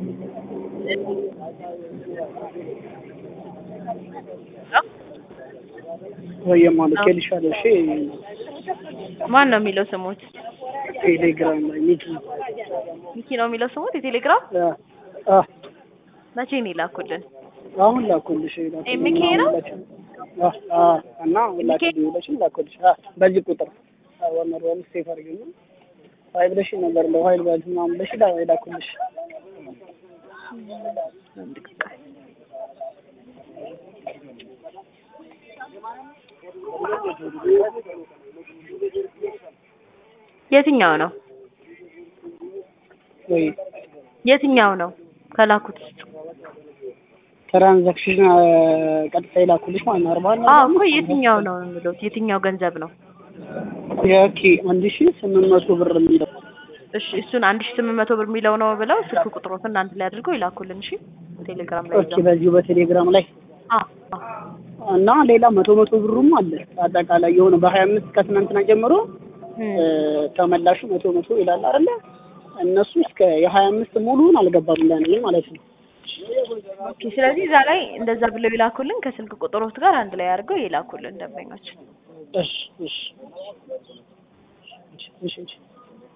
ወይም ማለት ልሻለሁ። እሺ ማን ነው የሚለው ስሙት? ቴሌግራም ላይ ሚኪ ሚኪ ነው የሚለው ስሙት የቴሌግራም አ አ መቼ ነው ይላኩልን? አሁን ላኩልሽ ላኩልሽ ኤ ሚኪ ነው? አ አ እና ሁላችሁ ደውለሽም ላኩልሽ አ በዚህ ቁጥር ወመር ወም ሴፍ አድርገኝ አይ ብለሽ ነበር ለኃይል ባል ምናምን ብለሽ ላ ላኩልሽ የትኛው ነው ወይ የትኛው ነው ከላኩት ውስጥ? ትራንዛክሽን ቀጥታ ይላኩልሽ ማለት ነው። አርባ አዎ እኮ የትኛው ነው የሚለው የትኛው ገንዘብ ነው? የኦኬ አንድ ሺህ ስምንት መቶ ብር የሚለው እሺ እሱን አንድ ሺህ ስምንት መቶ ብር የሚለው ነው ብለው ስልክ ቁጥሮትን አንድ ላይ አድርገው ይላኩልን። እሺ ቴሌግራም ላይ ኦኬ በዚሁ በቴሌግራም ላይ አዎ አዎ እና ሌላ መቶ መቶ ብሩም አለ አጠቃላይ የሆነ በሀያ አምስት ከትናንትና ጀምሮ ተመላሹ መቶ መቶ ይላል አይደለ? እነሱ እስከ የሀያ አምስት ሙሉውን አልገባም ለኔ ማለት ነው። ኦኬ ስለዚህ እዛ ላይ እንደዛ ብለው ይላኩልን ከስልክ ቁጥሮት ጋር አንድ ላይ አድርገው ይላኩልን ደንበኞች። እሺ እሺ እሺ እሺ